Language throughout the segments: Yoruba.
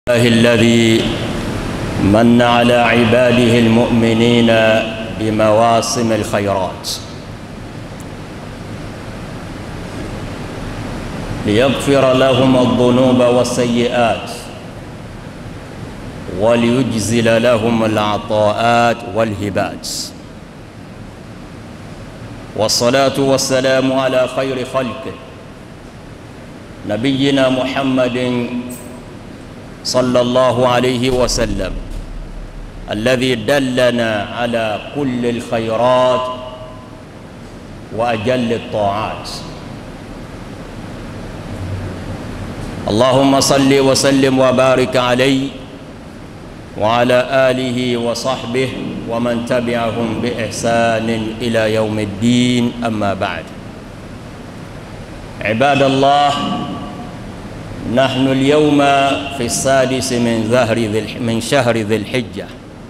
الله الذي من على عباده المؤمنين بمواسم الخيرات ليغفر لهم الذنوب والسيئات وليجزل لهم العطاءات والهبات والصلاة والسلام على خير خلقه نبينا محمد صلى الله عليه وسلم الذي دلنا على كل الخيرات واجل الطاعات اللهم صل وسلم وبارك عليه وعلى اله وصحبه ومن تبعهم باحسان الى يوم الدين اما بعد عباد الله نحن اليوم في السادس من ظهر ذي من شهر ذي الحجة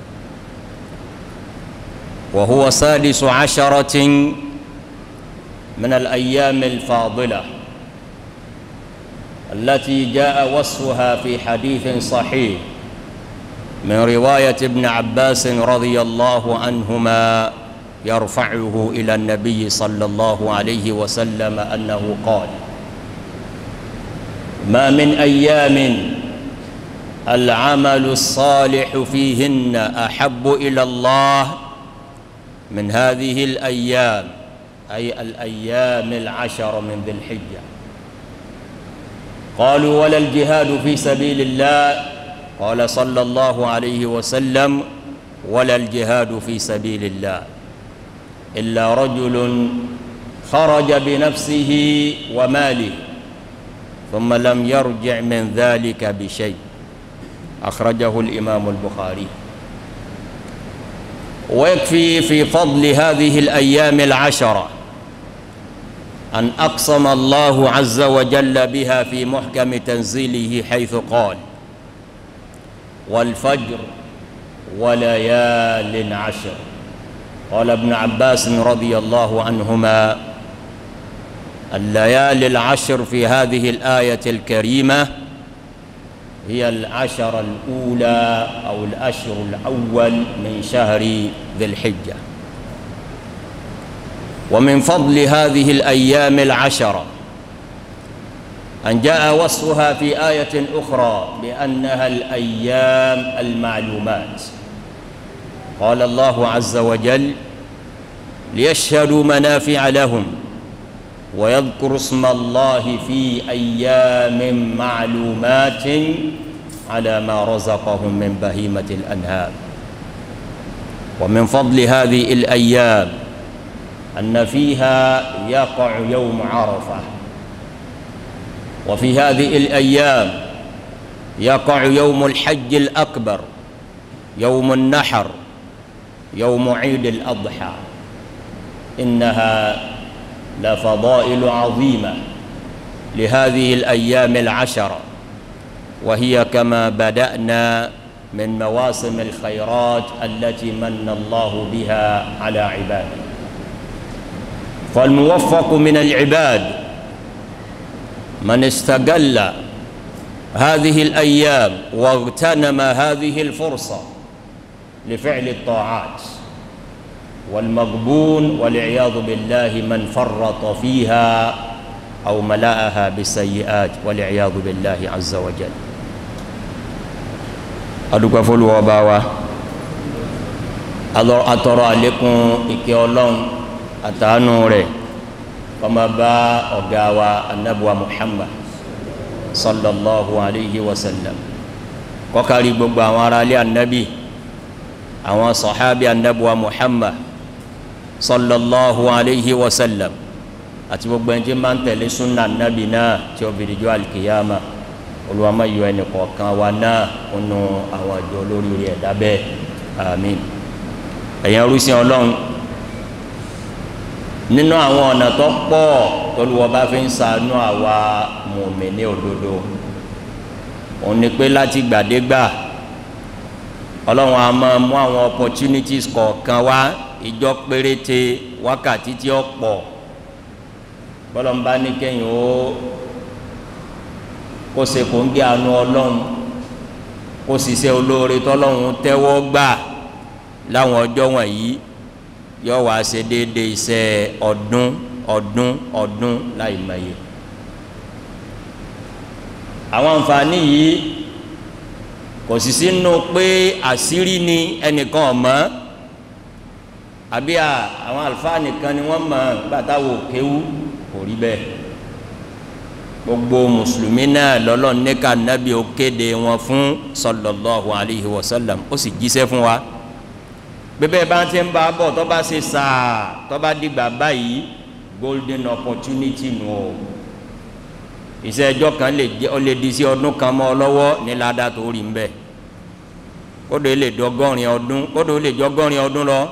وهو سادس عشرة من الأيام الفاضلة التي جاء وصفها في حديث صحيح من رواية ابن عباس رضي الله عنهما يرفعه إلى النبي صلى الله عليه وسلم أنه قال ما من ايام العمل الصالح فيهن احب الى الله من هذه الايام اي الايام العشر من ذي الحجه قالوا ولا الجهاد في سبيل الله قال صلى الله عليه وسلم ولا الجهاد في سبيل الله الا رجل خرج بنفسه وماله ثم لم يرجع من ذلك بشيء أخرجه الإمام البخاري ويكفي في فضل هذه الأيام العشرة أن أقسم الله عز وجل بها في محكم تنزيله حيث قال والفجر وليال عشر قال ابن عباس رضي الله عنهما الليالي العشر في هذه الآية الكريمة هي العشر الأولى أو الأشهر الأول من شهر ذي الحجة ومن فضل هذه الأيام العشرة أن جاء وصفها في آية أخرى بأنها الأيام المعلومات قال الله عز وجل ليشهدوا منافع لهم ويذكر اسم الله في ايام معلومات على ما رزقهم من بهيمه الانهار ومن فضل هذه الايام ان فيها يقع يوم عرفه وفي هذه الايام يقع يوم الحج الاكبر يوم النحر يوم عيد الاضحى انها لفضائل عظيمه لهذه الايام العشره وهي كما بدانا من مواسم الخيرات التي من الله بها على عباده فالموفق من العباد من استقل هذه الايام واغتنم هذه الفرصه لفعل الطاعات والمغبون والعياذ بالله من فرط فيها او ملأها بالسيئات والعياذ بالله عز وجل adúpẹ́ fọlùwọ́ bá wa atọrọ àlékún ìkẹ́ ọlọ́run àtàánú rẹ̀ kọ́má bá ọ̀gá wa anabuwa muhammad sallallahu alayhi wa sallam kọ́kárí gbogbo àwọn aráalé anabi àwọn sọ̀hábí anabuwa muhammad sallallahu alayhi wa sallam àti gbogbo ẹni tí máa ń tẹ̀lé sunna nabi náà tí ó fìdí jọ alikiyama olùwàmà yọ ẹnì kọ̀ọ̀kan wa náà kunu àwọn àjọ olórí rẹ̀ dábẹ́ àmín ẹ̀yàn orísìí ọlọ́run nínú àwọn ọ̀nà tó pọ̀ tolúwọ́ bá fi ń ṣàánú àwa mùmíní òdodo òun ni pé láti gbàdégbà ọlọ́run a máa mú àwọn opportunities kọ̀ọ̀kan wá ìjọ péréte wákàtí tí ó pọ̀ bọ́lọ́mbá ní kẹ́yìn ó kó se kò ń gé àánú ọlọ́run kó ṣiṣẹ́ olóore tọ́lọ́hún tẹ́wọ́ gbà láwọn ọjọ́ wọ̀nyí yọ wá ṣe déédéé iṣẹ́ ọdún ọdún ọdún láì mọye àwọn àǹfààní yìí kò sì sínú pé àṣírí ni ẹnìkan ọ̀mọ́ àbí àwọn àlùfáà nìkan ni wọ́n mọ̀ gbàtàwọ̀ kéwú kò rí bẹ́ẹ̀ gbogbo mùsùlùmí náà lọ́lọ́ níka nábì ó kéde wọn fún sallallahu alayhi wa sallam ó sì jíṣẹ́ fún wa bẹ́ẹ̀ bá ti ń bá bọ̀ tó bá ṣe sáà tó bá dìgbà báyìí golden opportunity nù o iṣẹ́ ẹjọ́ kan lè jẹ́ ọ lè di sí ọdún kan mọ́ ọ lọ́wọ́ ní ládàá tó rí ń bẹ̀ kódò lè dọ́gọ́rin ọdún kódò lè jọ́gọ́rin ọdún lọ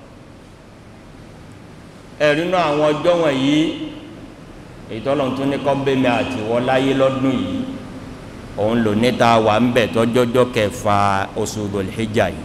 ẹ̀rí náà àwọn ọjọ́ wọ̀nyí ìtọ́lọ̀ tún ní kọ́bẹ́mi àtiwọ́ láyé lọ́dún yìí òun lò níta wà ń bẹ̀ tọ́jọ́jọ́ kẹfà oṣù Dhul-Hijjah yìí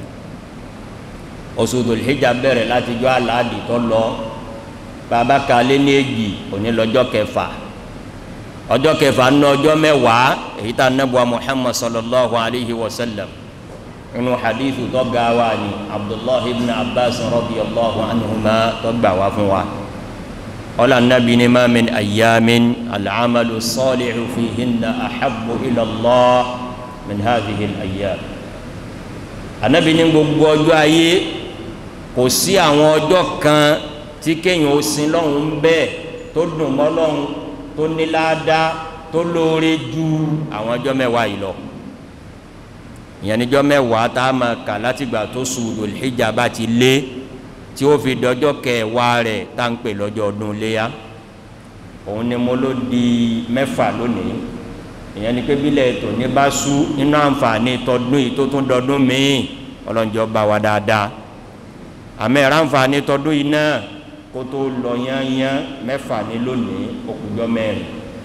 oṣù Dhul-Hijjah bẹ̀rẹ̀ láti jọ́ aláàdì tó lọ bàbá kalẹ́ ní èjì òní lọ́jọ́ kẹfà ọjọ́ kẹfà ní ọjọ́ mẹ́wàá èyí tá nẹ́bùa Muhammad sallallahu alayhi wa sallam inú hadithu tó ga wa ni Abdullahi ibn Abbas radiyallahu anhuma tó gbà wá fún wa ọlá nàbí ni ma min ayyamin al'amalu salihu fihinna ahabbu ila Allah min hadhihi al-ayyam anabi ní gbogbo ọjọ́ ayé kò sí àwọn ọjọ́ kan tí kéèyàn ó sin lọ́hùn bẹ́ẹ̀ tó dùn mọ́ lọ́hùn tó ní ládàá tó lóore ju àwọn ọjọ́ mẹ́wàá yìí lọ ìyẹn níjọ́ mẹ́wàá tá a máa kà látìgbà tó sùn Dhul-Hijjah bá ti lé tí ó fi dọjọ́ kẹwàá rẹ̀ tá à ń pè lọ́jọ́ ọdún léyà òun ni mo ló di mẹ́fà lónìí ìyẹn ni pé bílẹ̀ ètò ní bá sú nínú àǹfààní tọdún yìí tó tún dọdún míì ọlọ́njọ́ bá wa dáadáa àmì ẹ̀rọ àǹfààní tọdún yìí náà kó tó lọ yányán mẹ́fà ní lónìí òkùnjọ́ mẹ́rin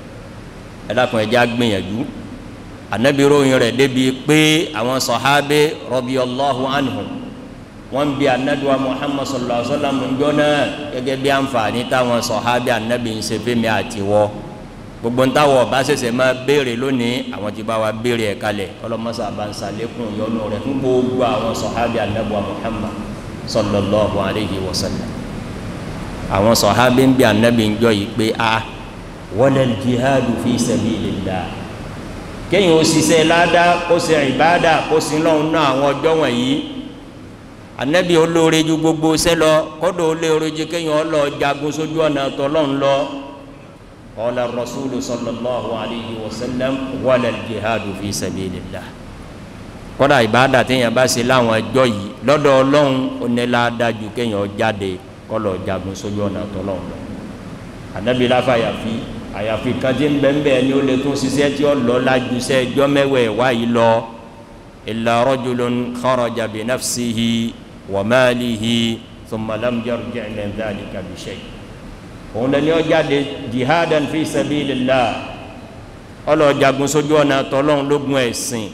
ẹ dákun ẹ jẹ́ á gbìyànjú ànábì ròyìn rẹ̀ débi pé àwọn sọ̀hábé radiyallahu anhum wọ́n bi anabiwa muhammad sallallahu alaihi wa sallam njọ́ náà gẹ́gẹ́ bí àǹfààní táwọn sọ̀hábí anabi ń ṣe fẹ́mi àti wọ́ gbogbo ntawọ̀ bá ṣẹ̀ṣẹ̀ máa béèrè lónìí àwọn tí bá wa béèrè ẹ̀ kalẹ̀ ọlọ́mọṣà bá ń sàlékún yọnu rẹ̀ fún gbogbo àwọn sọ̀hábí anabiwa muhammad sallallahu alaihi wa sallam àwọn sọ̀hábí ń bi anabi njọ́ yìí pé a wala jihadu fi sabilillah kéyìn ó ṣiṣẹ́ ládàá kó ṣe ìbádà kó sin lọ́hùn náà àwọn ọjọ́ wọ̀nyí anabi olóore ju gbogbo sẹlọ kódò olóore ju kéèyàn lọ jagun sójú ọ̀nà tọ́lọ́n lọ qala rasulu sallallahu alayhi wa sallam wala jihadu fi sabilillah kódà ìbáàdà téèyàn bá ṣe láwọn ẹjọ́ yìí lọ́dọ̀ ọlọ́run onílàádájú kéèyàn jáde kọ́lọ̀ jagun sójú ọ̀nà tọ́lọ́n lọ anabi láfa àyàfi àyàfi kan tí ń bẹ́ẹ̀ bẹ́ẹ̀ ni ó lè tún ṣiṣẹ́ tí ó lọ lájú sẹ́ ẹjọ́ mẹ́wẹ̀ẹ́ wáyé lọ illa rajulun kharaja bi nafsihi وماله ثم لم يرجع من ذلك بشيء òun lẹni ó jáde jihadan fi sabilillah ọlọ́jagun sójú ọ̀nà tọ́lọ́hún lógun ẹ̀sìn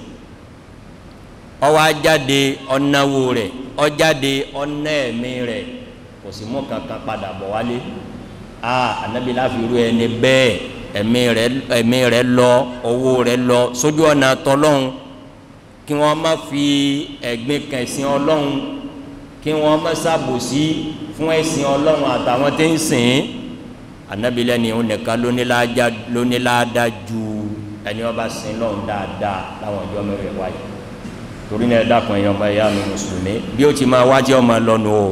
ó wá jáde ọ̀nàwó rẹ̀ ó jáde ọ̀nà ẹ̀mí rẹ̀ kò sì mú kankan padà bọ̀ wálé a anabi láfi ru ẹni bẹ́ẹ̀ ẹ̀mí rẹ̀ ẹ̀mí rẹ̀ lọ owó rẹ̀ lọ sójú ọ̀nà tọ́lọ́hún kí wọ́n má fi ẹ̀gbin kẹsìn ọlọ́hún kí wọn má ṣàbòsí fún ẹ̀sìn Ọlọ́run àtàwọn tí ń sìn anabi lẹni òun nìkan lóníláàdá ju ẹni ọba sìn lọ́run dáadáa láwọn ọjọ́ mẹ́rin wáyé torí náà dákun ẹ̀yàn ọmọ ẹ̀yà mi mùsùlùmí bí ó ti máa wájú ọmọ lọ́nu o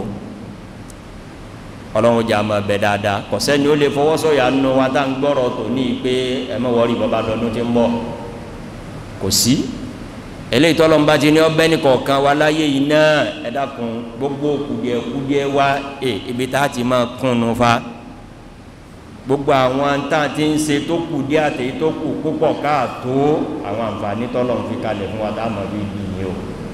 Ọlọ́run jà máa bẹ dáadáa kò sẹ́ni ó lè fọwọ́sọ̀yà nu wa tá à ń gbọ́rọ̀ tó ní pé ẹ má wọrí bàbá dọdún tí ń bọ̀ kò sí eléyìí tọ́lọ́ nba ti ní ọbẹ̀ ní kọ̀ọ̀kan wa láyé yìí náà ẹ dákun gbogbo kùdìẹ̀kùdìẹ̀ wa ẹ ibi tá a ti máa kúnnu fa gbogbo àwọn tá a ti ń ṣe tó kùdìẹ̀ àtẹ̀yí tó kù púpọ̀ káàtó àwọn àǹfààní tọ́lọ́ ń fi kalẹ̀ fún wa tá a mọ̀ bí ibi yìí o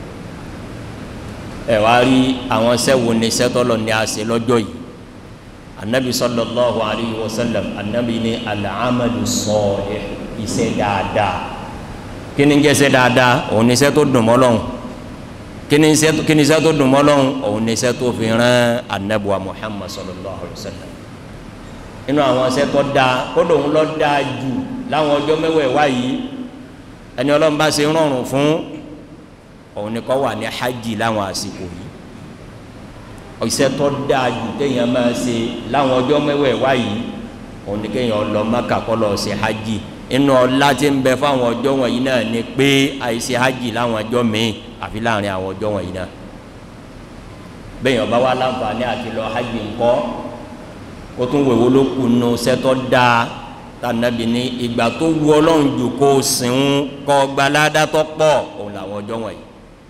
ẹ wá rí àwọn sẹ́wò ní sẹ́tọ́lọ́ ní a ṣe lọ́jọ́ yìí anabi sallallahu alayhi wa sallam anabi ní al-amalu salih iṣẹ́ dáadáa kíni jẹ́ ṣe dáadáa òun ní iṣẹ́ tó dùn mọ́ Ọlọ́hun kíni iṣẹ́ tó dùn mọ́ Ọlọ́hun òun ní iṣẹ́ tó fi rán anabuwa Muhammad sallallahu alayhi wa sallam inú àwọn iṣẹ́ tó dáa kódò ń lọ dáa jù láwọn ọjọ́ mẹ́wẹ̀ẹ́ wáyé ẹni Ọlọ́run bá ṣe rọrùn fún òun ni kọ́ wà ní hajj láwọn àsìkò yìí iṣẹ́ tó dáa jù téèyàn máa ṣe láwọn ọjọ́ mẹ́wẹ̀ẹ̀wá yìí òun ni kéèyàn lọ Mákà kó lọ ṣe hajj inú ọlá tí ń bẹ fáwọn ọjọ́ wọ̀nyí náà ni pé àìṣe hajj láwọn ọjọ́ míì àfi láàrin àwọn ọjọ́ wọ̀nyí náà bẹ́ẹ̀yàn bá wà láǹfààní àti lọ hajj ńkọ́ kó tún wèwo ló kù nù sẹ́tọ́ dáa tànàbí ní ìgbà tó wu ọlọ́run jù kó o sìn kọ́ gbalada tó pọ̀ òun làwọn ọjọ́ wọ̀nyí.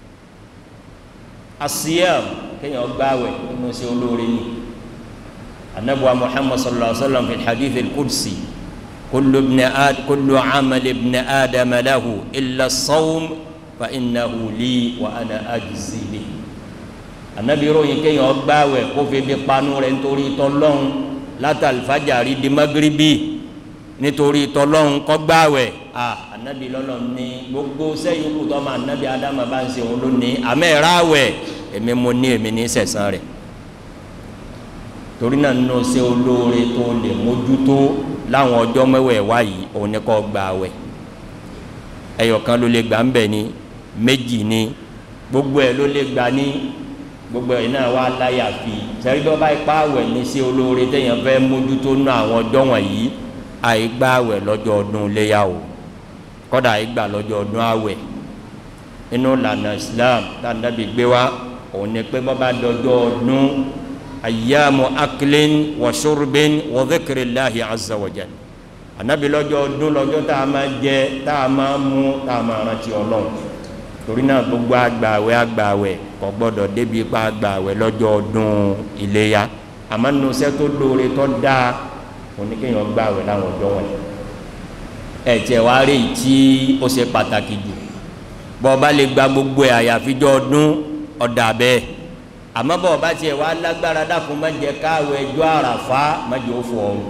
asiyam kéèyàn gbààwẹ̀ nínú sí olóore ni anabuwa muhammad sallallahu alaihi wa sallam fi hadith al-qudsi kullu ibn ad kullu amal ibn adam lahu illa sawm fa innahu li wa ana ajzi bi anabi ròyìn kéèyàn gbààwẹ̀ kó fi bí panu rẹ̀ nítorí tọ́lọ́hún látàlífàjàrí di magribi nítorí tọlọ́hún kọ́gbàwẹ̀ a anabi lọ́lọ́ ní gbogbo sẹ́yìn kù tọ́ ma anabi adama bá ń ṣe òun lónìí amẹ́ráwẹ̀ èmi mo ní èmi ní sẹ̀sán rẹ̀ torí náà nínú ṣe olóore tó lè mójútó láwọn ọjọ́ mẹ́wẹ̀ wáyìí òun ní kọ́ gbàwẹ̀ ẹyọkan ló lè gbà ń bẹ̀ ni méjì ni gbogbo ẹ̀ ló lè gbà ní gbogbo ẹ̀ náà wá láyà fi sẹ́rídọ́ bá ipá wẹ̀ ní ṣe olóore téèyàn fẹ́ mójútó nínú àwọn ọjọ́ wọ̀nyí àìgbà àwẹ̀ lọ́jọ́ ọdún léyà o kọ́dà àìgbà lọ́jọ́ ọdún àwẹ̀ inú lànà islam tànàbí gbé wa òun ni pé bọ́ bá dọjọ́ ọdún ayyamu aklin wa shurbin wa dhikrillahi azza wa jal ànábi lọ́jọ́ ọdún lọ́jọ́ tá a máa jẹ tá a máa mú tá a máa rántí ọlọ́run torí náà gbogbo àgbàwẹ̀ àgbàwẹ̀ kò gbọ́dọ̀ débi pa àgbàwẹ̀ lọ́jọ́ ọdún iléyà àmọ́ nínú iṣẹ́ tó lóore tó dáa oníkéèyàn gbà wẹ̀ láwọn ọjọ́ wọ̀nyí ẹ̀jẹ̀ wa rí i tí ó ṣe pàtàkì jù bọ́ ọba lè gba gbogbo ẹ̀ àyàfijọ́ ọdún ọ̀dà bẹ́ẹ̀ àmọ́ bọ́ ọba tiẹ̀ wá lágbára dákun má jẹ́ káwé ẹjọ́ àràfá má jẹ́ ó fọ ọrùn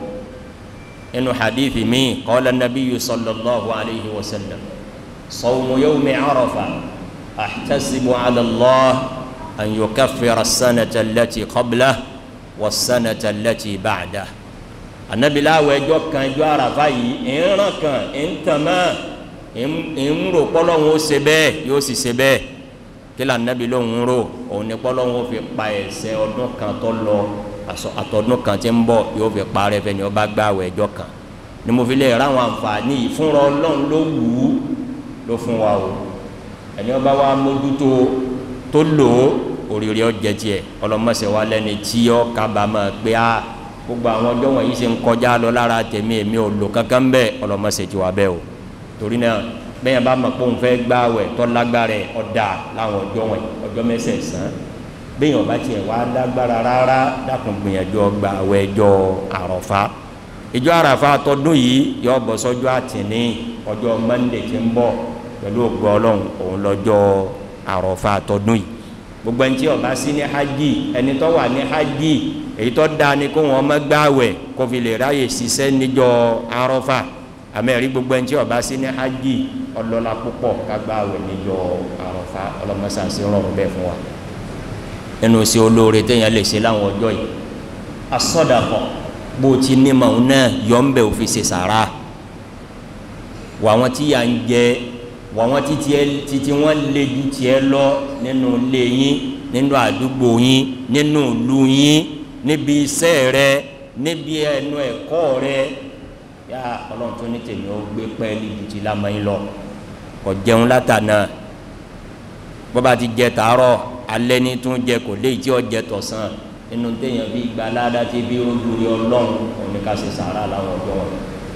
inú hadithi mi qala nabiyyu sallallahu alayhi wa sallam sawmu yawmi arafa ahtasibu ala Allah an yukaffira as-sanata allati qablahu was-sanata allati ba'dahu anabilawo ẹjọ́ kan ẹjọ́ àràfà yìí ìran kan ìntàmá ìmúrò kpọlọ́hún ó ṣe bẹ́ẹ̀ yóò sì ṣe bẹ́ẹ̀ kí la anabi lóhùn rò òun ni kpọlọ́hún ó fi pa ẹ̀ṣẹ̀ ọdún kan tó lọ àtọdún kan tí ń bọ̀ yóò fi parẹ́ fẹ́ ni ó bá gbààwó ẹjọ́ kan ni mo fi lè ra àwọn àǹfààní yìí fúnra ọlọ́run ló wù ú ló fún wa o ẹni ó bá wa mójútó tó lò ó òrìrì ọjẹ tiẹ̀ ọlọmọṣẹ wa lẹni tí ó kábàámọ̀ pé a gbogbo àwọn ọjọ́ wọ̀nyí ṣe ń kọjá lọ lára tèmi èmi ò lò kankan bẹ́ẹ̀ ọlọmọṣẹ ti wà bẹ́ẹ̀ o torí náà bẹ́ẹ̀ bá mọ̀ pé òun fẹ́ gbààwẹ̀ tó lágbára ẹ̀ ọ̀dà láwọn ọjọ́ wọ̀nyí ọjọ́ mẹ́sẹ̀ẹ̀sán bẹ́ẹ̀ ọba tiẹ̀ wá lágbára rárá dákun gbìyànjú ọgbà àwẹ̀ ẹjọ́ àrọ̀fá ìjọ àràfá tọdún yìí yọ bọ̀ sọ́jọ́ àtìní ọjọ́ mọ́ndé tí ń bọ̀ pẹ̀lú ògbó ọlọ́run òun lọ́jọ́ àrọ̀fá tọdún yìí gbogbo ẹni tí ọba sí ní hajj ẹni tó wà ní hajj èyí tó dáa ni kó wọn má gbààwẹ̀ kó fi lè ráyè ṣiṣẹ́ níjọ́ àrọ̀fá àmẹ́rí gbogbo ẹni tí ọba sí ní hajj ọlọ́lá púpọ̀ ká gbààwẹ̀ níjọ́ àrọ̀fá ọlọ́mọṣàṣì rọrùn bẹ́ẹ̀ fún wa ẹnu sí olóore téèyàn lè ṣe láwọn ọjọ́ yìí asọdàkọ bó o ti ní màá náà yọ ń bẹ òfin ṣe sàrà wà wọn tí yà ń jẹ wà wọn tí tiẹ títí wọn lé ju tiẹ lọ nínú ilé yín nínú àdúgbò yín nínú ìlú yín níbi iṣẹ́ rẹ níbi ẹnu ẹ̀kọ́ rẹ yá Ọlọ́run tó ní tèmi ó gbé pẹ́ẹ́lí ju ti lámọ́ yín lọ kò jẹun látànà bọ́ba ti jẹ tàárọ̀ alẹ́ ní tún jẹ kò léyìí tí ó jẹ tọ̀sán inú téèyàn bí gba aládá tí bí olùrí ọlọ́run òní ká ṣe sàárà láwọn ọjọ́ wọn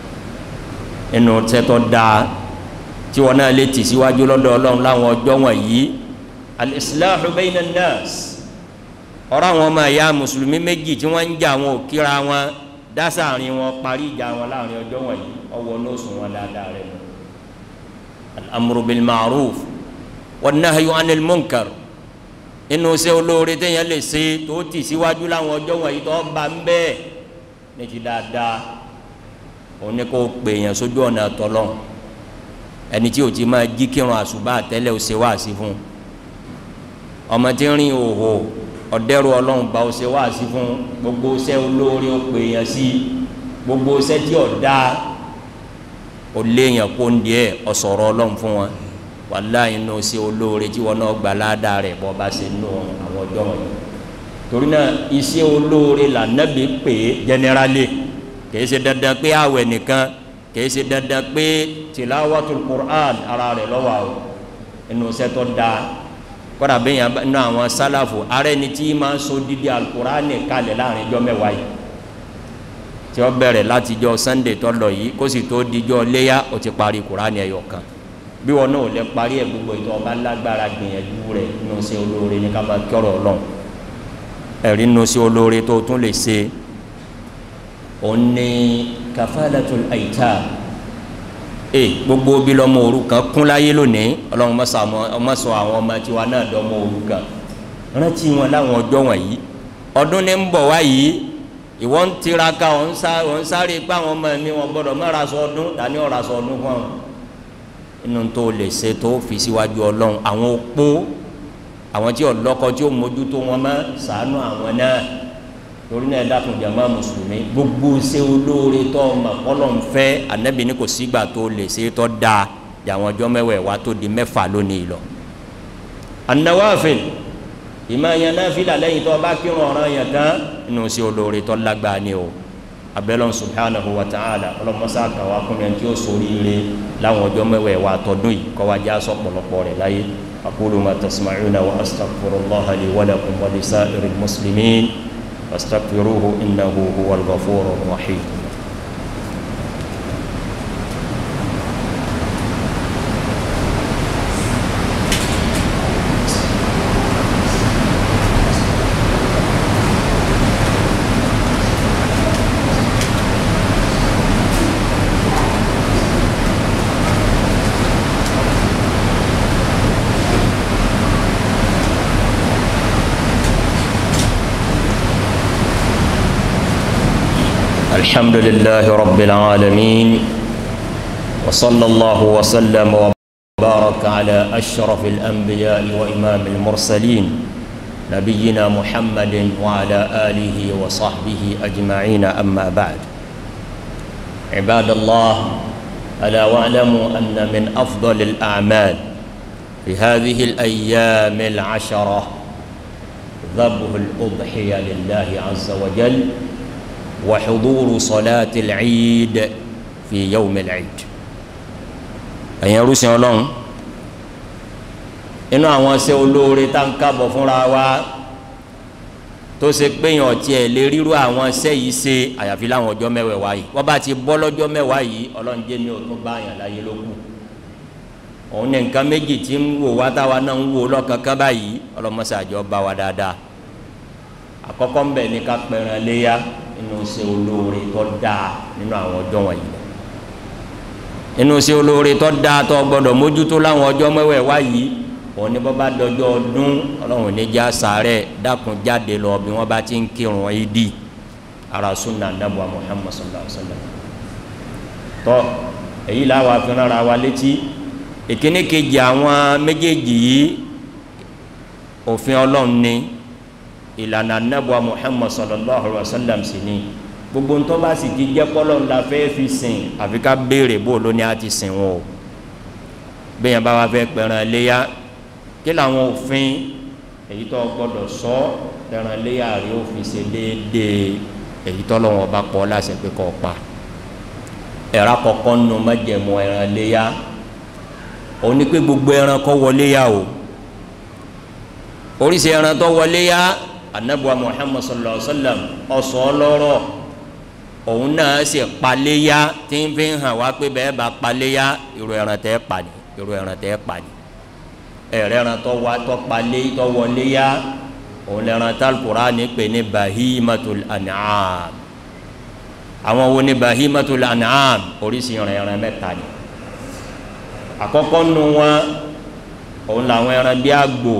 inú tẹ́tọ́ dáa tí wọn náà lè tì síwájú lọ́dọ̀ ọlọ́run láwọn ọjọ́ wọn yìí al-islahu bayna an-nas ọ̀rọ̀ àwọn ọmọ ẹ̀yà mùsùlùmí méjì tí wọ́n ń jà wọn ò kíra wọn dásáàrin wọn parí ìjà wọn láàrin ọjọ́ wọn yìí ọwọ́ nóòsùn wọn dáadáa rẹ̀ al-amru bil ma'ruf wan-nahyu 'anil munkar inú ṣe olóore téèyàn lè ṣe tó tì síwájú láwọn ọjọ́ wọ̀nyí tó bá ń bẹ́ẹ̀ ní ti dáadáa òun ni kò pè yàn sójú ọ̀nà tọ́lọ́ ẹni tí o ti máa jí kírun àṣùbà tẹ́lẹ̀ o ṣe wáàsí fún ọmọ tí ń rìn òhò ọ̀dẹ́rù ọlọ́run bá o ṣe wáàsí fún gbogbo ṣẹ́ olóore o pè yàn sí gbogbo ṣẹ́ tí ò dáa o léèyàn kó ń diẹ ọ̀sọ̀rọ̀ ọlọ́run fún wọn wàláhì inú sí olóore tí wọn náà gba ládàá rẹ̀ bọ́ bá ṣe nù àwọn ọjọ́ wọ̀nyí torí náà iṣẹ́ olóore lànàbí pè é jẹnẹrálì kìí ṣe dandan pé àwẹ̀ nìkan kìí ṣe dandan pé tìláwàtul Qur'an ara rẹ̀ lọ́wọ́ àwọn inú sẹ́tọ̀ dáa kọ́dà bẹ́ẹ̀ yẹn nínú àwọn sálàfò ara ẹni tí máa ń so dídí alukur'an kalẹ̀ láàrin ijọ́ mẹ́wàá yìí tí ó bẹ̀rẹ̀ láti jọ sunday tó lọ yìí kó sì tó dijọ́ léyà ó ti parí kur'an ẹ̀yọ̀ kan bí wọn náà lè parí ẹ̀ gbogbo ìtọ́ ọba lágbára gbìyànjú rẹ̀ nínú sí olóore ní ká máa kọ́rọ̀ ọlọ́run ẹ̀rí nínú sí olóore tó tún lè ṣe òun ní kafalatul aitam ee gbogbo bí lọmọ òrukàn kún láyé lónìí ọlọ́run mọ́sọ àwọn ọmọ tiwa náà dọ́mọ òrukàn rántí wọn láwọn ọjọ́ wọ̀nyí ọdún ní ń bọ̀ wá yìí ìwọ ń tiraka ọ̀ ń sáré pé àwọn ọmọ mi wọn gbọ́dọ̀ má ra sọ ọdún tani ọ̀ra sọ ọdún fún wọn inú tó lè ṣe tó fi síwájú ọlọ́run àwọn opó àwọn tí ọlọ́kọ tí ó mójútó wọn mọ́ ṣàánú àwọn náà torí náà dákun jàmá mùsùlùmí gbogbo ṣe olóore tó ọmọ kọlọ̀ ń fẹ́ anabi ní kò sígbà tó lè ṣe tó dáa jàwọn ọjọ́ mẹ́wàá wá tó di mẹ́fà lónìí lọ. an-nawafil ìmọ̀ yẹn náà fi làlẹ́yìn tó bá kírun ọ̀ràn yẹn tán inú ṣe olóore tó lágbàá ni o abẹ́lẹ́ subhanahu wa ta'ala ọlọ́mọṣá kàwá kún yẹn tí ó sórí ire láwọn ọjọ́ mẹ́wàá wá tọdún yìí kọ́ wá já sọ pọ̀lọpọ̀ rẹ̀ láyé aqulu ma tasma'una wa astaghfirullaha li wa lakum wa lisa'iril muslimin واستغفروه إنه هو الغفور الرحيم الحمد لله رب العالمين وصلى الله وسلم وبارك على أشرف الأنبياء وإمام المرسلين نبينا محمد وعلى آله وصحبه أجمعين أما بعد عباد الله ألا واعلموا أن من أفضل الأعمال في هذه الأيام العشرة ذبح الأضحية لله عز وجل وحضور صلاة العيد في يوم العيد ẹ̀yin ẹrúsìn ọlọ́run inú àwọn ṣe olóore tá ń kábọ̀ fúnra wa tó ṣe péyàn ọtí ẹ̀ lè ríru àwọn ṣẹ́ yìí ṣe àyàfi láwọn ọjọ́ mẹ́wàá yìí wọ́n bá ti bọ́ lọ́jọ́ mẹ́wàá yìí ọlọ́run jẹ́ mi ò tún bá àyàn láyé ló kù òun ní nǹkan méjì tí ń wò wá táwa náà ń wò lọ́kankan báyìí ọlọ́mọṣàjọ bá wa dáadáa àkọ́kọ́ ń bẹ̀ ní ká pẹ̀ràn léyà inú ṣe olóore tó dáa nínú àwọn ọjọ́ wọ̀nyí inú ṣe olóore tó dáa tó gbọdọ̀ mójútó láwọn ọjọ́ mẹ́wàá wá yìí òun ní bọ́bá dọjọ́ ọdún ọlọ́run níjà sàárẹ̀ dákun jáde lọ bí wọ́n bá ti ń kírun ìdí ara sunna anabu muhammad sallallahu alaihi wa sallam tọ́ èyí làwọn afẹ́ràn ara wa létí ìkíní kejì àwọn méjèèjì yìí òfin ọlọ́run ni ìlànà anabuwa muhammad sallallahu alaihi wa sallam sì ni gbogbo ntọ́ bá sì ti jẹ́ kọ́lọ́ ńlá fẹ́ fi sìn àfi ká béèrè bó ló ní a ti sìn wọn o bẹ́ẹ̀ bá wa fẹ́ pẹ̀ràn léyà kí làwọn òfin èyí tó gbọ́dọ̀ sọ pẹ̀ràn léyà rí ó fi ṣe déédéé èyí tó lọ́wọ́ bá pọ̀ láṣẹ pé kọ́ pa ẹ̀rọ àkọ́kọ́ nù májẹ̀mú ẹ̀ràn léyà òun ni pé gbogbo ẹran kọ́ wọlé yà o oríṣi ẹran tó wọlé yà anabuwa muhammad sallallahu alaihi wa sallam ọsọ ọlọrọ òun náà sì paléyà tí ń fi hàn wá pé bẹ́ẹ̀ bá paléyà irú ẹran tẹ́ pa ni irú ẹran tẹ́ pa ni ẹ̀rẹ́ ẹran tó wá tó palé tó wọlé yà òun lẹ́ran tá Al-Qur'ani pè ní bahimatul an'am àwọn wo ni bahimatul an'am oríṣi ẹran ẹran mẹ́ta ni àkọ́kọ́ nu wọn òun làwọn ẹran bí àgbò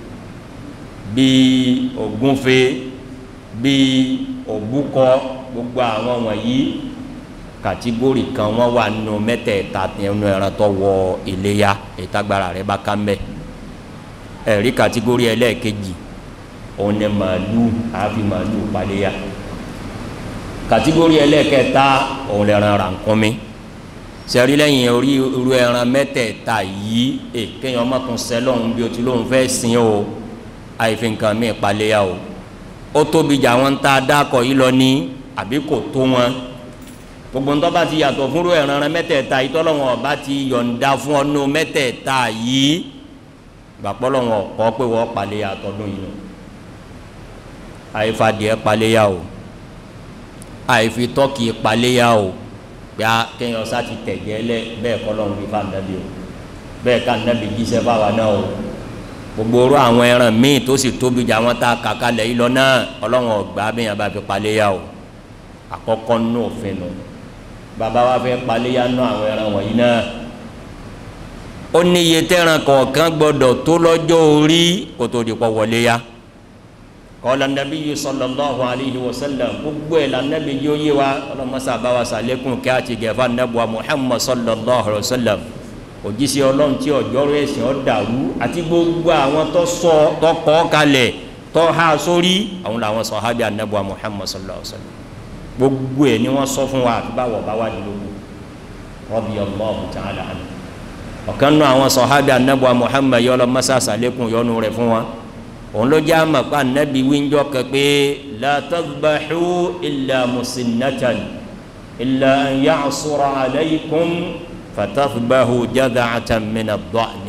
bíi ògúnfe bíi òbúkọ gbogbo àwọn wọ̀nyí kàtígórì kan wọ́n wà nù mẹ́tẹ̀ẹ̀ta nínú ẹran tó wọ iléyà ìtagbára rẹ̀ bá ká mbẹ́ ẹ̀rí kàtígórì ẹlẹ́ẹ̀kejì òun ni màálù àfi màálù paléyà kàtígórì ẹlẹ́ẹ̀kẹta òun lẹ́ran rànkúnmí sẹ́rí lẹ́yìn orí irú ẹran mẹ́tẹ̀ẹ̀ta yìí ẹ kéèyàn ọmọ tún sẹ́ lọ́hùn bí o ti lóhùn fẹ́ sìn o àìfi nǹkan mi ìpaléyà o ó tóbi jà wọn tá a dákọ̀ yìí lọ ní àbí kò tó wọn gbogbo ńtọ́ bá ti yàtọ̀ fúnrú ẹran mẹ́tẹ̀ẹ̀ta yìí tọ́lọ́wọ́n ọba ti yọ̀ǹda fún ọ́nú mẹ́tẹ̀ẹ̀ta yìí gbàpọ́lọ́wọ́n kọ́ pé wọ́n paléyà tọdún yìí àìfadìẹ paléyà o àìfi tọ́kì paléyà o gbà kéèyàn sá ti tẹ̀jẹ́ lẹ bẹ́ẹ̀ kọ́ lọ́run fi fa nàbí o bẹ́ẹ̀ ká nàbí jíṣẹ́ fáwa náà o gbogbo orú àwọn ẹran míì tó sì tóbi jà wọn tá a kàkà lẹ̀ yìí lọ náà ọlọ́run ọ̀gbà bẹ́ẹ̀ yẹn bá fi paléyà o àkọ́kọ́ nù òfin nù bàbá wa fẹ́ paléyà nù àwọn ẹran wọ̀nyí náà ó ní iye tẹ́ran kọ̀ọ̀kan gbọ́dọ̀ tó lọ́jọ́ orí kó tó di pọ̀ wọlé ya kọ́lá nàbí yìí sallallahu alayhi wa sallam gbogbo ẹ̀ la nàbí yóò yé wa ọlọ́mọsá bá wa sàlékún kí a ti gẹ̀fà nàbùwà muhammad sallallahu alayhi wa sallam òjíṣẹ́ ọlọ́run tí ọjọ́rọ̀ ẹ̀sìn ọ̀ dàrú àti gbogbo àwọn tó sọ tó kọ́ kalẹ̀ tó há sórí àwọn làwọn sàhábì ànàbùwà muhammad sallallahu alayhi wa sallam gbogbo ẹ̀ ni wọ́n sọ fún wa àti báwọ̀ bá wà nílòkù radiyallahu ta'ala anhu ọ̀kan nù àwọn sàhábì ànàbùwà muhammad yọ lọ mọ́sá sàlékún yọnu rẹ̀ fún wa òun ló jẹ́ àmọ̀ pa ànábì wíńjọ́ kan pé la tadbahu illa musinnatan illa an ya'sura alaykum fatadbahu jada'atan min ad-da'ni.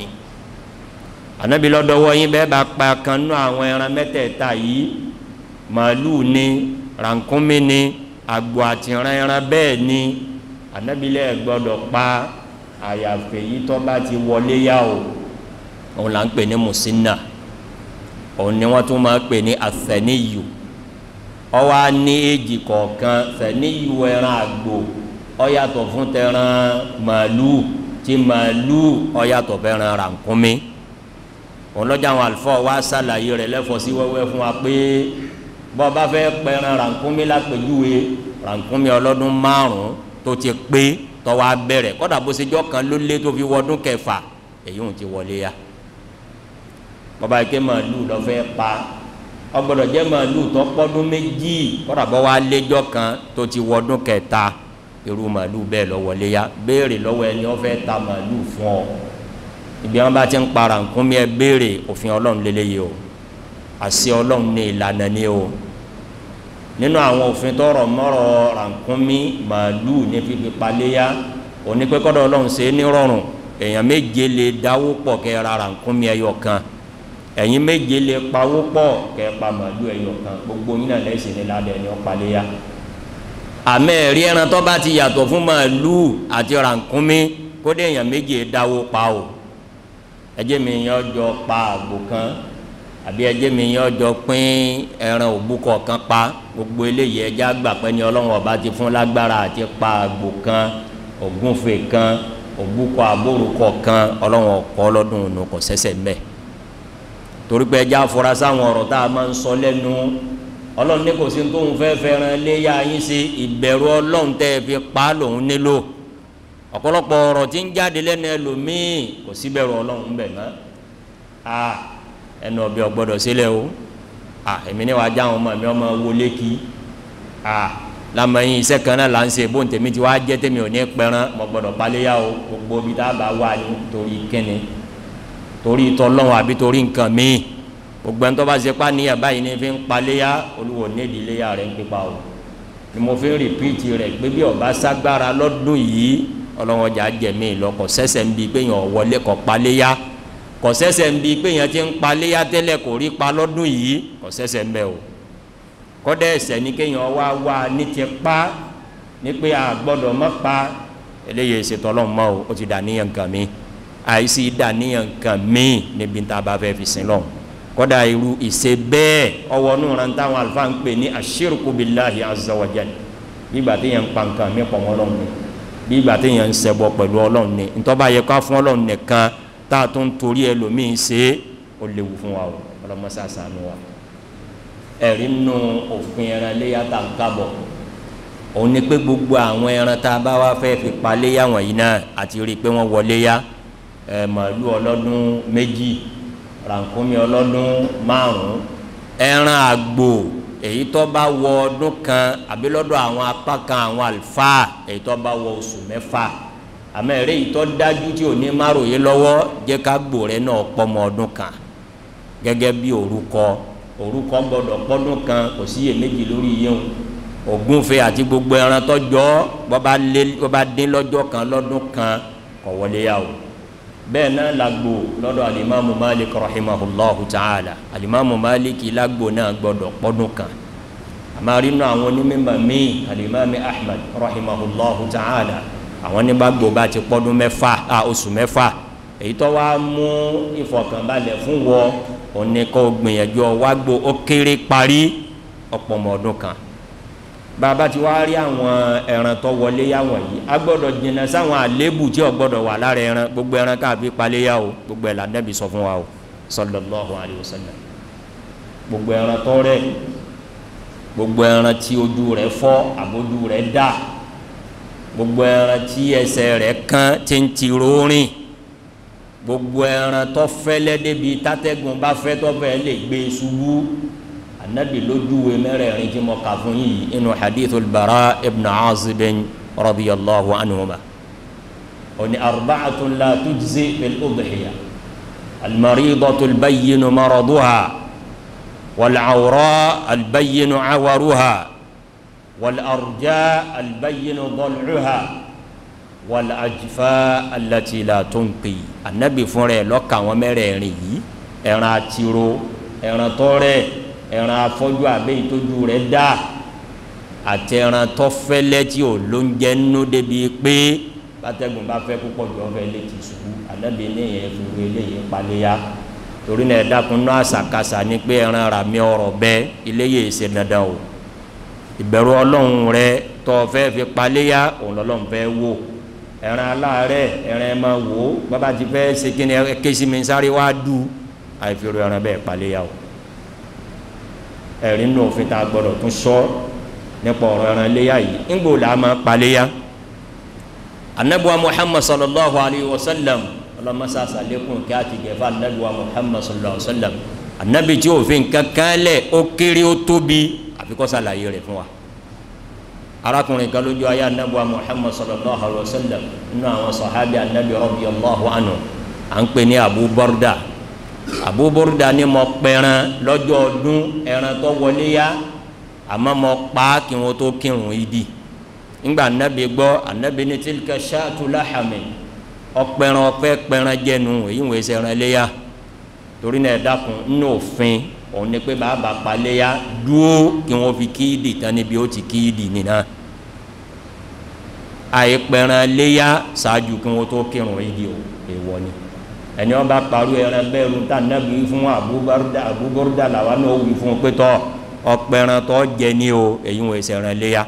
ànábì lọ́dọ̀wọ́ yín bẹ́ẹ̀ bá pa kan nú àwọn ẹran mẹ́tẹ̀ẹ̀ta yìí màálùú ni rànkúnmí ni àgbò àtìrán ẹran bẹ́ẹ̀ ni ànábì lẹ́ẹ̀ gbọ́dọ̀ pa àyàfẹ́ yìí tó bá ti wọlé yá o òun là ń pè ní musinna òun ni wọ́n tún máa pè ní àfẹ̀níyù ọwọ́ á ní èjì kọ̀ọ̀kan fẹ̀níyù ẹran àgbò ọ̀yàtọ̀ fún tẹran màálù tí màálù ọ̀yàtọ̀ fẹ́ràn rànkúnmí òun lọ́jà àwọn àlùfáà wá sàlàyé rẹ̀ lẹ́fọ̀ọ́ sí wẹ́wẹ́ fún wa pé bọ́ bá fẹ́ pẹran rànkúnmí lápèjúwe rànkúnmí ọlọ́dún márùn-ún tó ti pé tọ́wọ́ abẹ́rẹ́ kọ́dà bó ṣe jọ́ kan ló lé tó fi wọdún kẹfà èyí ò ti wọlé ya bọba ike màálù lọfẹ pa ọgbọ́dọ̀ jẹ́ màálù tó pọ́dún méjì kódà bọ wá léjọ́ kan tó ti wọdún kẹta irú màálù bẹ́ẹ̀ lọ wọlé ya béèrè lọ́wọ́ ẹni wọ́n fẹ́ ta màálù fún ọ ibi wọn bá ti ń para nǹkan mi ẹ béèrè òfin Ọlọ́run lélẹyìí o àṣẹ Ọlọ́run ní ìlànà ni o nínú àwọn òfin tọrọ mọrọ rànkúnmí màálù ní fífi paléya òní pé kọ́dọ̀ Ọlọ́run ṣe é ní rọrùn èèyàn méje lè dáwó pọ̀ kẹ́ ra rànkúnmí ẹyọ kan ẹ̀yin méje lè pawó pọ̀ kẹ́ pa màálù ẹyọ kan gbogbo yín náà lẹ́sìn ní ládẹ́ ẹni ọ̀paléyà àmọ́ ẹ̀rí ẹran tó bá ti yàtọ̀ fún màálù àti rànkúnmí kódé èèyàn méje dáwó pa o ẹjẹ́ mi yẹn ọjọ́ pa àgbò kan àbí ẹjẹ́ mi yẹn ọjọ́ pín ẹran òbúkọ kan pa gbogbo eléyìí ẹjẹ́ àgbà pẹ́ ni ọlọ́run ọba ti fún lágbára àti pa àgbò kan ògúnfe kan òbúkọ àbórúkọ kan ọlọ́run ọ̀pọ̀ ọlọ́dún ònà kò sẹ́sẹ̀ mẹ́ẹ̀ torí pé ẹja afura sáwọn ọ̀rọ̀ tá a máa ń sọ lẹ́nu ọlọ́run ní kò sí tóun fẹ́ fẹ́ràn léyà yín sí ìbẹ̀rù ọlọ́run tẹ́ ẹ fi pa á lòun nílò ọ̀pọ̀lọpọ̀ ọ̀rọ̀ tí ń jáde lẹ́nu ẹlòmíì kò sí bẹ̀rù ọlọ́run bẹ̀ mọ́ a ẹnu ọbẹ̀ ọgbọ́dọ̀ sílẹ̀ o a èmi ní wàá já àwọn ọmọ mi ọmọ wọlé kí a lamẹ̀yìn iṣẹ́ kan náà là ń ṣe bó ń tèmi ti wá jẹ́ tèmi ò ní pẹran mo gbọ́dọ̀ paléyà o gbogbo ibi tá a bá wà ní torí kíni torí tọlọ́run àbí torí nǹkan míì gbogbo ẹni tó bá ṣe pa níyà báyìí ní fi ń paléyà olúwo nídìí léyà rẹ̀ ń pípa o ni mo fi ń rìpíìtì rẹ̀ pé bí ọba ságbára lọ́dún yìí ọlọ́run ọjà jẹ̀mí lọ kò sẹ́sẹ̀ ń bi pé yàn wọlé kò paléyà kò sẹ́sẹ̀ ń bi pé yàn ti ń paléyà tẹ́lẹ̀ kò rí pa lọ́dún yìí kò sẹ́sẹ̀ ń bẹ o kọ́dẹ̀ ẹ̀sẹ̀ ni kéèyàn wá wá ní ti pa ní pé a gbọ́dọ̀ má pa eléyìí ṣètò ọlọ́run mọ́ o ó ti dà níyàn nǹkan mi àìsí dàníyàn nǹkan míì níbi tá a bá fẹ́ fi sin lọ kódà irú ìṣe bẹ́ẹ̀ ọwọ́ nù rán táwọn àlùfáà ń pè ní ashirku billahi azza wa jal bí ìgbà téèyàn ń pa nǹkan mi pọ̀ mọ́ ọlọ́run ni bí ìgbà téèyàn ń ṣẹbọ pẹ̀lú ọlọ́run ni ntọ́ba yẹ ká fún ọlọ́run nìkan tá a tún torí ẹlòmíín ṣe é ó léwu fún wa o ọlọ́mọṣá ṣàánú wa ẹ̀rí nù òfin ẹran léyà tá n kábọ̀ òun ni pé gbogbo àwọn ẹran tá a bá wá fẹ́ fi pa léyà wọ̀nyí náà àti rí i pé wọ́n wọlé yá ẹ màálù ọlọ́dún méjì rànkúnmí ọlọ́dún márùn-ún ẹran àgbò èyí tó bá wọ ọdún kan àbí lọ́dọ̀ àwọn apá kan àwọn àlùfáà èyí tó bá wọ oṣù mẹ́fà àmọ́ ẹ̀rẹ́ yìí tó dájú tí ò ní márùyé lọ́wọ́ jẹ́ ká gbò rẹ náà pọ́mọ ọdún kan gẹ́gẹ́ bí orúkọ orúkọ gbọ́dọ̀ pọ́dún kan kò sí iyèméjì lórí yẹn ògúnfe àti gbogbo ẹran tọ́jọ́ bọ́ba dín lọ́jọ́ kan lọ́dún kan kọ̀ wọlé yà o bẹ́ẹ̀ náà làgbò lọ́dọ̀ alimami malik rahimahullahu ta'ala alimami malik làgbò náà gbọ́dọ̀ pọ́dún kan àmàrí inú àwọn onímọ̀ míì alimami ahmed rahimahullahu ta'ala àwọn onígbàgbọ́ bá ti pọ́dún mẹ́fà a oṣù mẹ́fà èyí tó wá mú ìfọ̀kànbalẹ̀ fún wọ òní kó gbìyànjú wágbó ó kéré parí ọ̀pọ̀ ọmọ ọdún kan bàbá ti wá rí àwọn ẹran tó wọlé yàwọn yìí a gbọ́dọ̀ jìnnà sáwọn àlébù tí ó gbọ́dọ̀ wà lára ẹran gbogbo ẹran káàbí paléyà o gbogbo ẹ̀ lànàbì sọ fún wa o sallallahu alayhi wa sallam gbogbo ẹran tó rẹ̀ gbogbo ẹran tí ojú rẹ̀ fọ́ àbójú rẹ̀ dà gbogbo ẹran tí ẹsẹ̀ rẹ̀ kán tí ń ti rórin gbogbo ẹran tó fẹ́lẹ́ débi tátẹ́gùn bá fẹ́ tó fẹ́ lè gbé ṣubú anabi lójúwe mẹ́rẹ̀ẹ̀rin tí mo kà fún yìí inú hadithul bara ibn azib radiyallahu anhuma oni arba'atun la tujzi fil udhiya almaridatu albayyinu maraduha والعوراء البين عورها والأرجاء البين ضلعها والأجفاء التي لا تنقي النبي فوري لوكا ومريري ẹran àtìrò ẹran tọrẹ ẹran afọjú abẹ ìtọjú rẹ̀ dá àti ẹran tọfẹlẹ tí ò ló ń jẹ nínú débi pé bátẹ́gùn bá fẹ́ púpọ̀ jù ọfẹ lè ti ṣubú ànábi ní ìyẹn fi wé eléyìí paléya torí náà ẹ̀dákun náà àṣàkáṣà ni pé ẹran rà mí ọ̀rọ̀ bẹ́ iléyè ṣe dandan o ìbẹ̀rù ọlọ́run rẹ tọ́ fẹ́ fi paléyà òun lọ́lọ́run fẹ́ wò ẹran aláàárẹ̀ ẹran ẹ máa wò ó bàbá ti fẹ́ ṣe kí ni kéṣì mi sáré wá dù àìfèrè ẹran bẹ́ẹ̀ paléyà o ẹ̀rí nù òfin tá a gbọ́dọ̀ tún sọ nípa ọ̀rọ̀ ẹran léyà yìí ńgbò là á máa paléyà anabuwa muhammad sallallahu alayhi wa sallam ọlọmọsá sàlékún kí a ti gẹ̀fà anabiwa muhammad sallallahu alayhi wa sallam anabi tí òfin kankan lẹ̀ ó kéré ó tóbi àfi kó ṣàlàyé rẹ̀ fún wa arákùnrin kan lójú ayé anabiwa muhammad sallallahu alayhi wa sallam nínú àwọn sàhábì anabi radiyallahu anhu à ń pè ní abu borda abu borda ni mo pẹran lọ́jọ́ ọdún ẹran tó wọlé yá àmọ́ mo pa kí wọ́n tó kírun ìdí ńgbà anabi gbọ́ anabi ní tilka ṣáàtú láhàmì ọpẹran ọpẹ pẹran jẹnu èyí ń wẹsẹ ẹran léya torí náà ẹ dákun nínú òfin òun ni pé bàbá paléya dúó kí wọn fi kíìdì tán níbi ó ti kíìdì nìna àìpẹran léya ṣáájú kí wọn tó kírun ìdí o èèwọ̀ ni ẹni wọn bá parú ẹran bẹ́ẹ̀ lu tá nàbí fún abúbárúdà abúbárúdà làwa náà wí fún un pé tọ ọpẹran tó jẹ ní o èyí ń wẹsẹ ẹran léya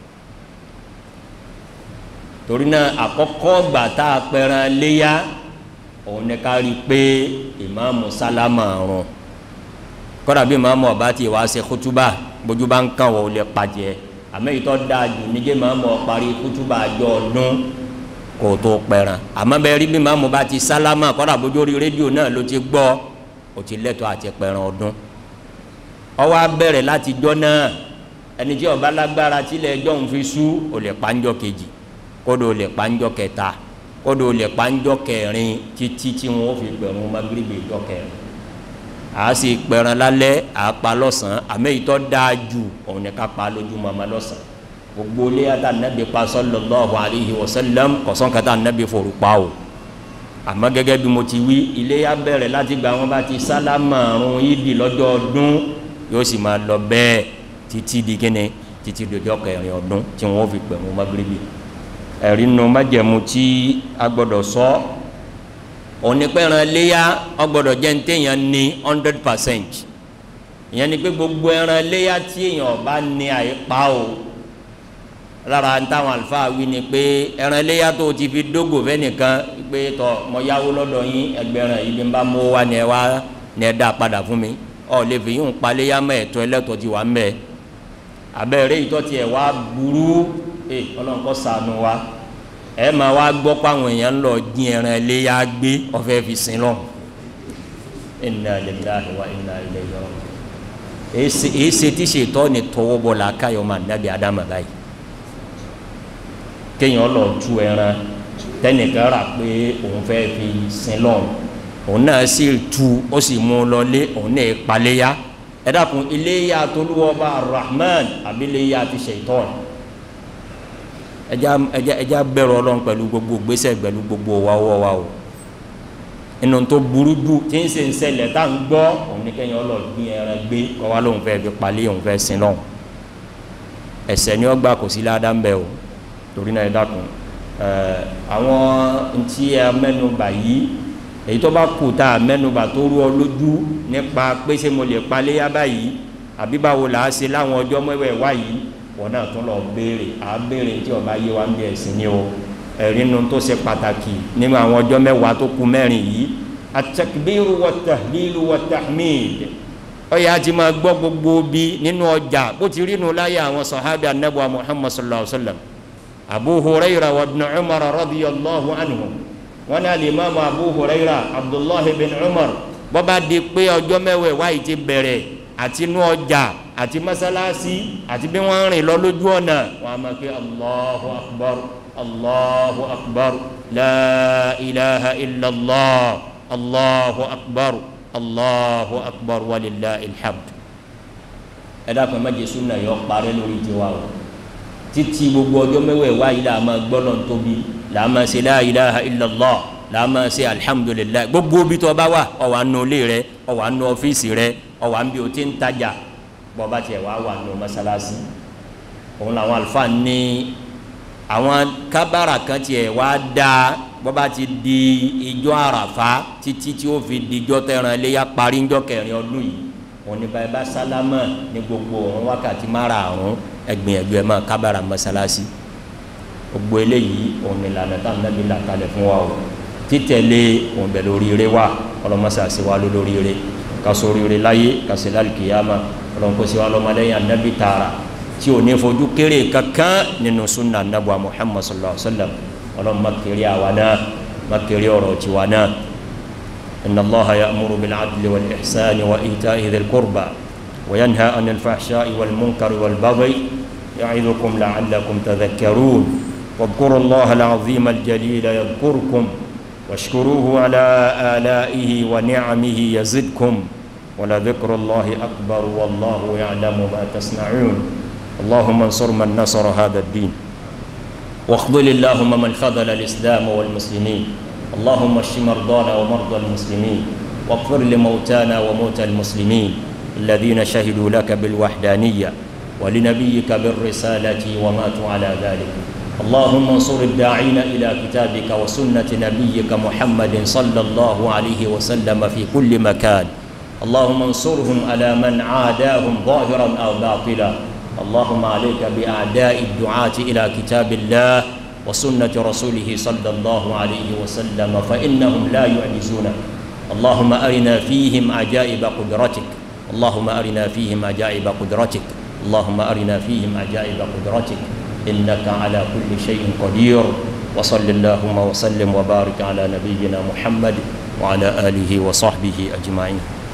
torí náà àkọ́kọ́ gbà tá a pẹran léyà òun ni ká rí i pé ìmáàmù sálámà rùn kọ́dà bí ìmáàmù ọba ti wá ṣe kútúbà bójú bá ń kàn wọ́n lè pàjẹ́ àmọ́ ìtọ́ dáa jù níjẹ́ ìmáàmù parí kútúbà àjọ ọdún kò tó pẹran àmọ́ bẹ́ẹ̀ rí bí ìmáàmù bá ti sálámà kọ́dà bójú orí rédíò náà ló ti gbọ́ ó ti lẹ́tọ̀ọ́ àti pẹran ọdún ọwọ́ abẹ́rẹ́ láti jọ́ náà ẹni tí ọba lágbára tílẹ̀ ẹjọ́ ń fi sú ò lè pa ń jọ kejì kódò lè kpanjọ kẹta kódò lè kpanjọ kẹrin títí tí wọn fi gbẹrun magrebi jọ kẹrin a sì pẹran lálẹ́ a pa lọ́sàn àmọ́ ìtọ́ dáa ju òun ni ká pa lójúmọ́ ma lọ́sàn gbogbo ilé ata nabi pa sallallahu alayhi wa sallam kọsán kata nabi foru pa o àmọ́ gẹ́gẹ́ bí mo ti wí ilé ya bẹ̀rẹ̀ láti gba wọn bá ti sálámà ọrùn yìí di lọ́jọ́ ọdún yóò sì máa lọ bẹ́ẹ̀ títí di kíni títí di ọjọ́ kẹrin ọdún tí wọn fi gbẹrun magrebi ẹ̀rí nu májẹ̀mú tí a gbọ́dọ̀ sọ onípẹ̀ràn léyà ọgbọ́dọ̀ jẹ́ ní téèyàn ní hundred percent ìyẹn ni pé gbogbo ẹran léyà tí èèyàn bá ní àyípa o lára táwọn àlùfáà wí ni pé ẹran léyà tó ti fi dógò fẹ́nìkan pé tọ mọ yáwó lọ́dọ̀ yín ẹgbẹ̀rún yìí bí n bá mú wa ni ẹ wá ni ẹ dá padà fún mi ọ lè fi yín pa léyà mọ́ ẹ̀tọ́ ẹlẹ́tọ́ ti wà mẹ́ abẹ́rẹ́ ìtọ́ tiẹ̀ wá burú ẹ ọlọ́run kọ́ sànù wa ẹ máa wá gbọ́ páwọn èèyàn ń lọ dín ẹran ẹlẹ́yà gbé ọ̀fẹ́ fi sin lọ. inna lillahi wa inna ilayhi raji'un. èyí ṣe tí ṣètọ́ ni tọwọ́ bọ̀ la káyọ̀ máa dábìí adama báyìí. kéèyàn lọ tú ẹran tẹnìkan rà pé òun fẹ́ fi sin lọ́hùn òun náà sì tu ó sì mú un lọlé òun náà paléyà ẹ dákun iléyà tolúwọba rahman àbí iléyà ti ṣètọ́n ẹja ẹja ẹja bẹ̀rù ọlọ́run pẹ̀lú gbogbo gbèsè pẹ̀lú gbogbo wàwọ́ wa o inú tó burú jù tí ń ṣe ń ṣẹlẹ̀ tá à ń gbọ́ òun ní kẹ́yìn ọlọ́ọ̀gbìn ẹran gbé kọ́ wa lóun fẹ́ fi palẹ́ òun fẹ́ sin lọ́hùn ẹsẹ̀ ni ọgbà kò sí ládàá ń bẹ o torí náà ẹ dákun ẹ àwọn ntí ẹ mẹ́nubà yìí èyí tó bá kù tá a mẹ́nubà tó rú ọ lójú nípa pé ṣé mo lè palẹ́ yá báyìí àbí báwo là á ṣe láwọn ọjọ́ mẹ́wẹ̀ẹ́ wá yìí wọn náà tún lọ béèrè à á béèrè tí ọba yé wa ń bí ẹ̀sìn ni o ẹ̀rí nu tó ṣe pàtàkì nínú àwọn ọjọ́ mẹ́wàá tó kù mẹ́rin yìí at-takbiru wat-tahlilu wat-tahmid ọyà àti máa gbọ́ gbogbo bí nínú ọjà bó ti rí nu láyé àwọn sọ̀hábì anábọ̀ muhammad sallallahu alayhi wa sallam abu huraira wa ibn umar radiyallahu anhu wọn ní alimami abu huraira abdullahi bin umar bọ́ba di pé ọjọ́ mẹ́wàá wáyé ti bẹ̀rẹ̀ àti inú ọjà àti masalasi àti bí wọ́n rìn lọ lójú ọ̀nà wọn a máa ké allahu akbar allahu akbar la ilaha illallah allahu akbar allahu akbar walillahi alhamd ẹ dákun má jẹ súnà yọ parẹ́ lórí tiwa o títí gbogbo ọjọ́ mẹ́wàá wáyé la máa gbọ́dọ̀ tóbi la máa ṣe la ilaha illallah la máa ṣe alhamdulilayi gbogbo bí tó bá wà ó wà nù ilé rẹ ó wà nù ọ́fíìsì rẹ ó wà níbi o ti ń tajà bọ́ba tiẹ̀ wá wà nù mọ́sálásí òun làwọn àlùfáà ní àwọn kábàrà kan tiẹ̀ wá dáa bọ́ba ti di ijó àràfá títí tí ó fi di ijó tẹ̀ràn iléyà parí ijó kẹrin ọdún yìí òun ní báyìí bá sálámà ní gbogbo òun wákàtí márààrún ẹgbìyànjú ẹ máa kábàrà mọ́sálásí gbogbo eléyìí òun ní ìlànà táwọn nàbí là kalẹ̀ fún wa o títẹ̀lé òun bẹ̀ lórí ire wa ọlọ́mọṣà sí wa lórí ire kásò ire láyé kásò lálùkìyàmà ọlọ́mọkọ́sí wa lọ́mọdéyìn anábì tààrà tí ò ní fojú kéré kankan nínú sunna anabuwa muhammad sallallahu alaihi wa sallam ọlọ́run má kéré àwa náà má kéré ọ̀rọ̀ tiwa náà inna allaha ya'muru bil adli wal ihsani wa ita'i dhil qurba wa yanha anil fahsha'i wal munkari wal baghi ya'idukum la'allakum tadhakkarun واذكروا الله العظيم الجليل يذكركم واشكروه على آلائه ونعمه يزدكم ولذكر الله أكبر والله يعلم ما تصنعون اللهم انصر من نصر هذا الدين واخذل اللهم من خذل الإسلام والمسلمين اللهم اشف مرضانا ومرضى المسلمين واغفر لموتانا وموتى المسلمين الذين شهدوا لك بالوحدانية ولنبيك بالرسالة وماتوا على ذلك اللهم انصر الداعين إلى كتابك وسنة نبيك محمد صلى الله عليه وسلم في كل مكان اللهم انصرهم على من عاداهم ظاهرا أو باطلا اللهم عليك بأعداء الدعاة إلى كتاب الله وسنة رسوله صلى الله عليه وسلم فإنهم لا يعجزونك اللهم أرنا فيهم عجائب قدرتك اللهم أرنا فيهم عجائب قدرتك اللهم أرنا فيهم عجائب قدرتك إنك على كل شيء قدير وصل اللهم وسلم وبارك على نبينا محمد وعلى آله وصحبه أجمعين